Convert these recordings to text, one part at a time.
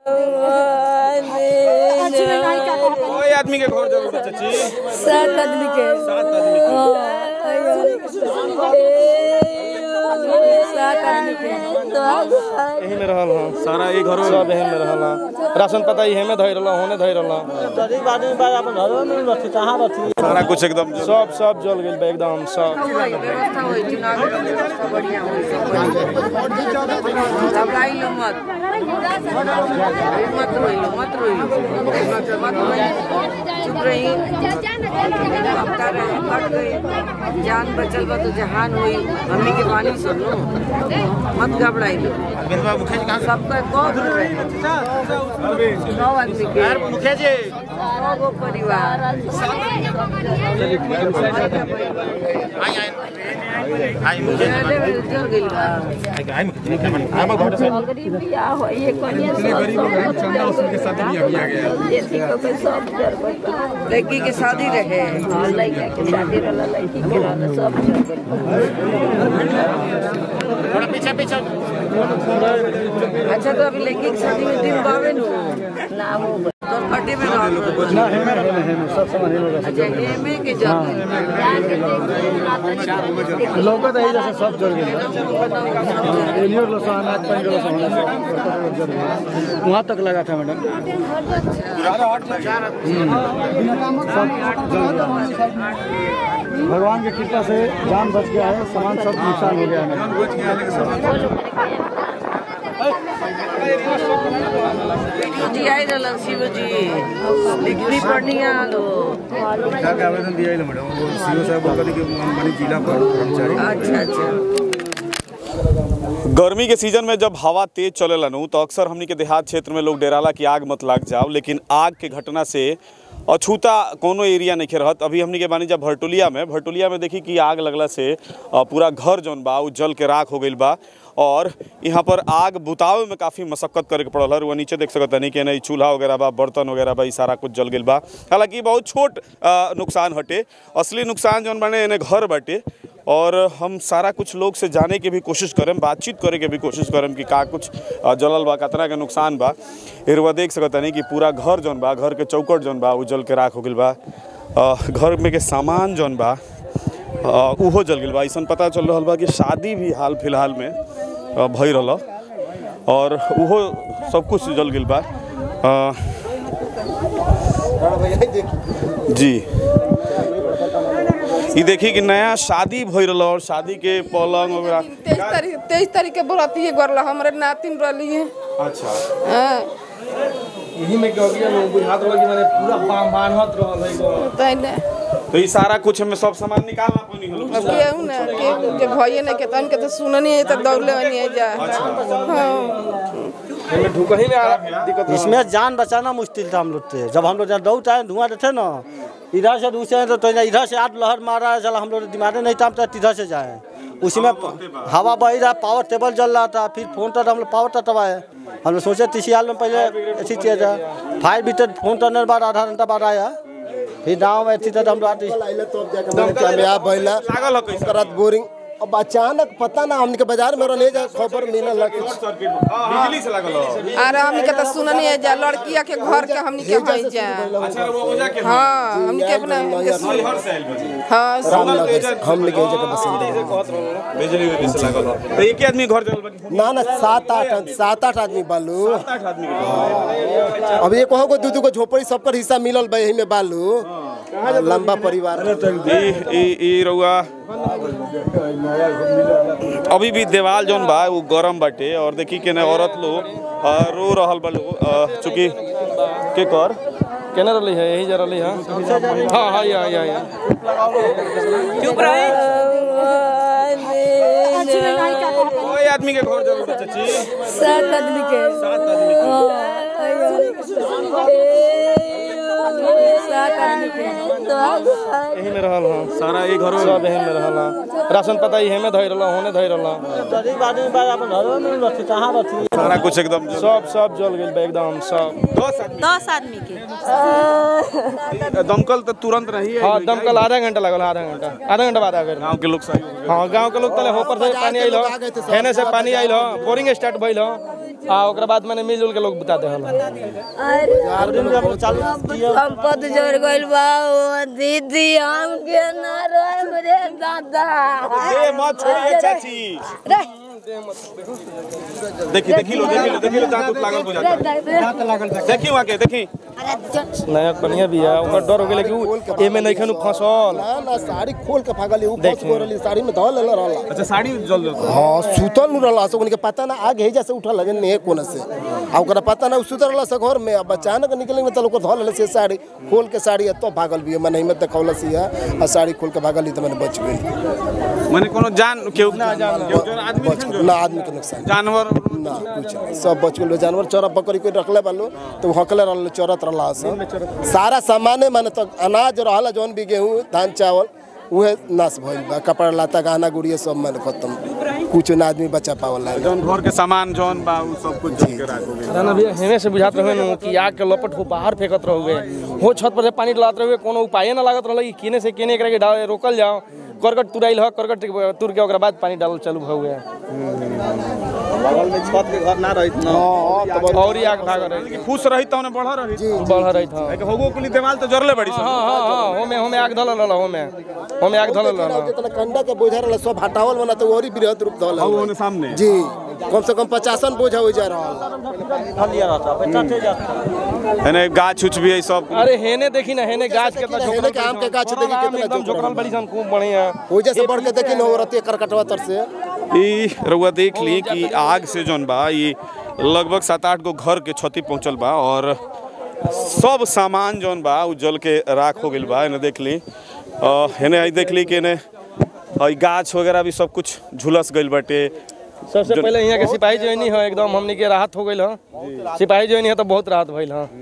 कोई आदमी के घर जरूर बा, चाची सात आदमी के सात आदमी के सात आदमी के यही में रहल हाँ सारा ये घरों सब यही में रहल हाँ राशन पता ही में धैर रहल होने धैर रहल गरीब आदमी बा अपन घरों में रहती कहाँ रहती सारा कुछ एकदम सब सब जल गेल बा एकदम सब व्यवस्था होई चुनाव के व्यवस्था बढ़िया होई घबराई लो मत मत रोई लो मत रोई लो मत रोई चुप रही अपना रहे कट गई जान बचल बा तो जहान होई हमनी के पानी सब लो मत घबराई लो सबका कौन रहे सौ आदमी के मुखिया जी सौ गो परिवार चल गई बा लड़की के शादी रहे अच्छा तो अभी लड़की की शादी में दिन बावे नु तो फटे में रहो ना हेमे हेमे हेमे सब सामान हेमे रह अच्छा ये में के जाते लौका तो यही जैसे सब जल गेल एलियो लो सामान आज पानी लो सामान जल गेल वहाँ तक लगा था मैडम सब जल गया भगवान की कृपा से जान बच गया है सामान सब नुकसान हो गया है मैडम जी आई रहलन शिव जी लिखनी पढ़नी आलो के आवेदन दिया है मैडम वो सीओ साहब बोलते कि मनी जिला पर कर्मचारी अच्छा अच्छा गर्मी के सीजन में जब हवा तेज चलेला नु तो अक्सर हमनी के देहात क्षेत्र में लोग डेराला कि आग मत लाग जाओ लेकिन आग के घटना से अछूता कोनो एरिया नहीं रहत अभी हमनी के बानी जब भरटुलिया में भरटुलिया में देखी कि आग लगला से अ, पूरा घर जौन बा उ जल के राख हो गईल बा और यहाँ पर आग बुतावे में काफ़ी मशक्कत करे के पड़ल है रुआ नीचे देख सकत नहीं कि नहीं चूल्हा वगैरह बा बर्तन वगैरह बा ई सारा कुछ जल गईल बा हालांकि बहुत छोट अ, नुकसान हटे असली नुकसान जौन बाने एने घर बाटे और हम सारा कुछ लोग से जाने के भी कोशिश करम बातचीत करे के भी कोशिश करम कि का कुछ अ, जलल बा कतना के नुकसान बा एरवा देख सकत नहीं कि पूरा घर जौन बा घर के चौकट जौन बा उ जल के राख हो गईल बा अ, घर में के सामान जौन बा अ, उहो जल गईल बा ऐसा पता चल रहल बा कि शादी भी हाल फिलहाल में अ, भई रहल और उहो सब कुछ जल गईल बा अ, जी ई देखी कि नया शादी भई रहल और शादी के पलंग वगैरह तेईस तारीख तेईस तारीख के बराती गरला हमारे नातिन रहली है अच्छा हाँ, यही में क्या हो गया लोग बुझात रहल कि माने पूरा बांध बांधत रहल है तै ने तो ई सारा कुछ में सब सामान निकालना पड़ी हलो अब केहू ना के जे भइए ना के तन के तो सुननी है तो दौड़ले नहीं है जा हाँ हमें ढुकही में आ- दिक्कत इसमें जान बचाना मुश्किल था हम लोग से जब हम लोग जहाँ दौड़ आए धुआं देते ना इधर से दूसरे तो, तो इधर से आठ लहर मारा है चला हम लोग दिमाग नहीं था हम तो इधर से जाए उसी में हवा बह रहा पावर टेबल जल रहा था फिर फोन तो हम लोग पावर तटवाए हम लोग सोचे तीसियाल में पहले ऐसी चीज है फायर ब्रिगेड फोन करने के बाद आधा घंटा बाद आया फिर गाँव में ऐसी तो हम लोग कामयाब भइला लागल हो कैसे करत बोरिंग अब अचानक पता ना हमके बाजार में रहले जा खबर मिलल कि बिजली से लागल हो अरे हमनी के तो सुननी है जा लड़किया के घर के हमनी के हई जा अच्छा वो ओजा के हाँ हमनी के अपना हर साल बजी हाँ रामनगर हम लेके जगह बसिंदा हैं। बिजली बिजली से लागल हो तो एक ही आदमी घर जल बाकी ना ना सात आठ सात आठ आदमी बालू आठ आदमी के अब ये कहो को दू दू को झोपड़ी सबकर हिस्सा मिलल बा एही में बालू लंबा परिवार ई ई ई रउआ अभी भी देवाल जौन बा वो गरम बाटे और देखी के ना औरत लोग अ, रो रहल बा लोग अ, चूंकि के कर केने रहली है यही जा रहली है हाँ हाँ या या या चुप रहे कोई आदमी के घर जरूर बा, चाची सात आदमी के सात आदमी सात आदमी के यही में रहल हाँ सारा ये घरों सब यही में रहल हाँ राशन पता ही में धैर रहल होने धैर रहल गरीब आदमी बा अपन घरों में रहती कहाँ रहती सारा कुछ एकदम सब सब जल गेल बा एकदम सब दस आदमी दस आदमी के दमकल तो तुरंत रही है हाँ दमकल आधा घंटा लगल आधा घंटा आधा घंटा बाद आ गए गांव के लोग सही हो गए हाँ गांव के लोग तले ऊपर से पानी आइल हेने से पानी आइल बोरिंग स्टार्ट भइल आ ओकरा बाद मैंने मिलजुल के लोग बता दे संपत जोड़ गइल बा ओ दीदी हम के ना रोए रे दादा ए मत छोड़िए चाची रे देखी देखी लो देखी लो देखी लो दांत उत लागल बुझाता देखी वहां के देखी नया कनिया भी है ओकर डर हो गेले कि उ एमे नहीं खनु फंसल ना ना साड़ी खोल के भागल ऊ फंस गो रहली साड़ी में धल लेले रहला अच्छा साड़ी जल जाता हाँ सुतल नु रहला से उनके पता ना आगे ही जैसे उठल लगे ने कोन से आ ओकरा पता ना उ सुतल रहला से घर में अब अचानक निकले में तो ओकर धल लेले से साड़ी खोल के साड़ी तो भागल भी मन हिम्मत देखौला से आ साड़ी खोल के भागल तो मैंने बच गई माने कोनो जान केहू ना जान केहू जो आदमी बच नहीं गइल। ना आदमी के नुकसान जानवर ना कुछ नहीं सब बच गए जानवर चोरा पकड़ी के रखले बालो तो हकले रहल चोरत रहला से सारा सामाने माने तो अनाज रहल जौन भी गेहूं धान चावल उहे नाश भइल बा कपड़ा लता गहना गुड़िया सब माने खत्म कुछ ना आदमी बचा पावल है जौन घर के सामान जौन बा उ सब कुछ जल के राख हो गइल ना भैया हेमे से बुझात रहे नु कि आग के लपट हो बाहर फेंकत रहोगे हो छत पर से पानी डलात रहोगे कोनो उपाय ना लागत रहल कि केने से केने एकरा के डाल रोकल जाओ करकट तुराइल ह करकट तुर के ओकरा बाद पानी डालल चालू हो गया बगल में छत के घर ना रही और ही आग भाग रही फूस रही त ओने बढ़ रही बढ़ रही था एक होगो कुली देवाल तो जरले बड़ी सब हाँ हाँ हाँ होमे होमे आग धल रहल होमे होमे आग धल रहल जितना कंडा के बोझा रहल सब हटावल बना तो और ही बृहद रूप धल और ओने सामने जी कम से कम पचासन बोझा हो जा रहल एने गाछ उछ भी है सब अरे हेने देखी ना हेने गाछ कितना हेने झोकरल के आम के गाछ देखी आम कितना एकदम झोकरल बड़ी सन खूब बढ़िया हो जैसे बढ़ के देखी न औरत करकटवा तर से ई रउआ देख ली कि आग से जौन बा ई लगभग सात आठ गो घर के क्षति पहुंचल बा और सब सामान जौन बा उ जल के राख हो गइल बा एने देख ली अ, हेने आई देख ली कि एने ई गाछ वगैरह भी सब कुछ झुलस गइल बाटे सबसे पहले यहाँ के सिपाही जोइनी है एकदम हमनी के राहत हो गइल ह सिपाही जोइनी है तो बहुत राहत भइल ह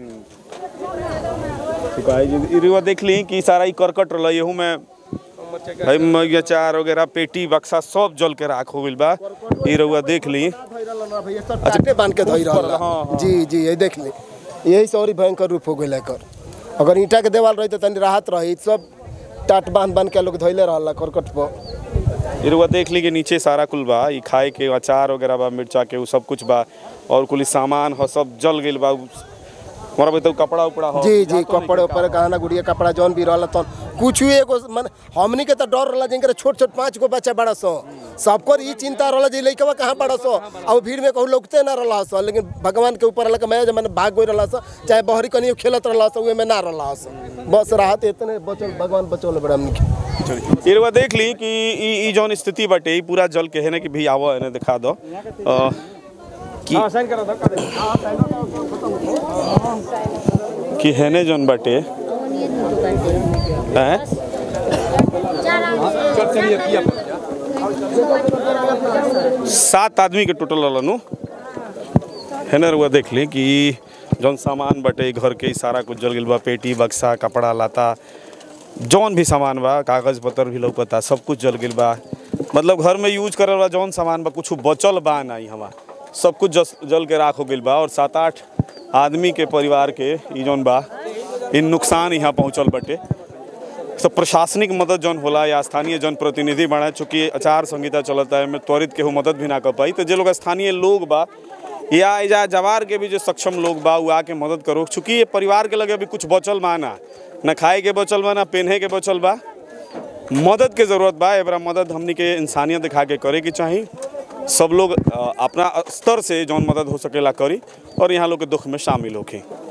सिपाही जी ई रउआ देख ली कि सारा ई करकट रहल एहू में हई मई अचार वगैरह पेटी बक्सा सब जल के राख हो गइल बा ई रउआ देख ली अच्छा बांध के धोई रहल जी जी ये देख ली यही से और ही भयंकर रूप हो गइल एकर अगर ईंटा के देवाल रही तो तनी राहत रही सब टाट बांध बांध के लोग धोइले रहल करकट पर ई रउआ देख ली कि नीचे सारा कुल बा ई खाए के अचार वगैरह बा मिर्चा के उ सब कुछ बा और कुल ई सामान ह सब जल गइल बा उ- हमारा बताऊ कपड़ा उपड़ा हो जी जी कपड़े ऊपर गहना गुड़िया कपड़ा जौन भी रहल तन कुछ भी एगो मन हमनी के तो डर रहल जिनकर छोट छोट पाँच गो बच्चा बड़ा सो सबकर ई चिंता रहल जे लइकवा कहाँ बड़ा सो और भीड़ में कहूँ लोगते ना रहल सो लेकिन भगवान के ऊपर रहल मैं मैंने भाग गई रहल सो चाहे बहरी कनियो खेलत रहल सो उहे में ना रहल सो बस राहत इतने बचल भगवान बचौले बड़ा हमनी के ई रउआ देख ली कि ई ई जौन स्थिति बाटे ई पूरा जल के हेने कि भी आवो एने दिखा दो अ, कि हाँ साइन करा दो कि हेने जौन बाटे हैं सात आदमी के टोटल रहलनु हेने रउआ देख ली कि ई जौन सामान बाटे ई घर के ई सारा कुछ जल गइल बा पेटी बक्सा कपड़ा लता जौन भी सामान बा कागज पत्र भी लौकता सब कुछ जल गइल बा मतलब घर में यूज करल बा जौन सामान बा कुछ बचल बा नहीं हवा सब कुछ जस, जल के राख हो गइल बा और सात आठ आदमी के परिवार के ई जौन बा इ नुकसान यहाँ पहुँचल बाटे सब प्रशासनिक मदद जौन होला या स्थानीय जनप्रतिनिधि बना चूँकि आचार संहिता चलता है में त्वरित केहू मदद भी ना कर पाई तो जे लोग स्थानीय लोग बा या एजा जवार के भी जो सक्षम लोग बा उ आके मदद करो चूँकि ये परिवार के लगे अभी कुछ बचल बा ना न खाए के बचल बा ना पहने के बचल बा मदद के जरूरत बा एबरा मदद हमनी के इंसानियत दिखा के करे के चाही सब लोग अ, अपना स्तर से जौन मदद हो सकेला करी और यहाँ लोग के दुख में शामिल होके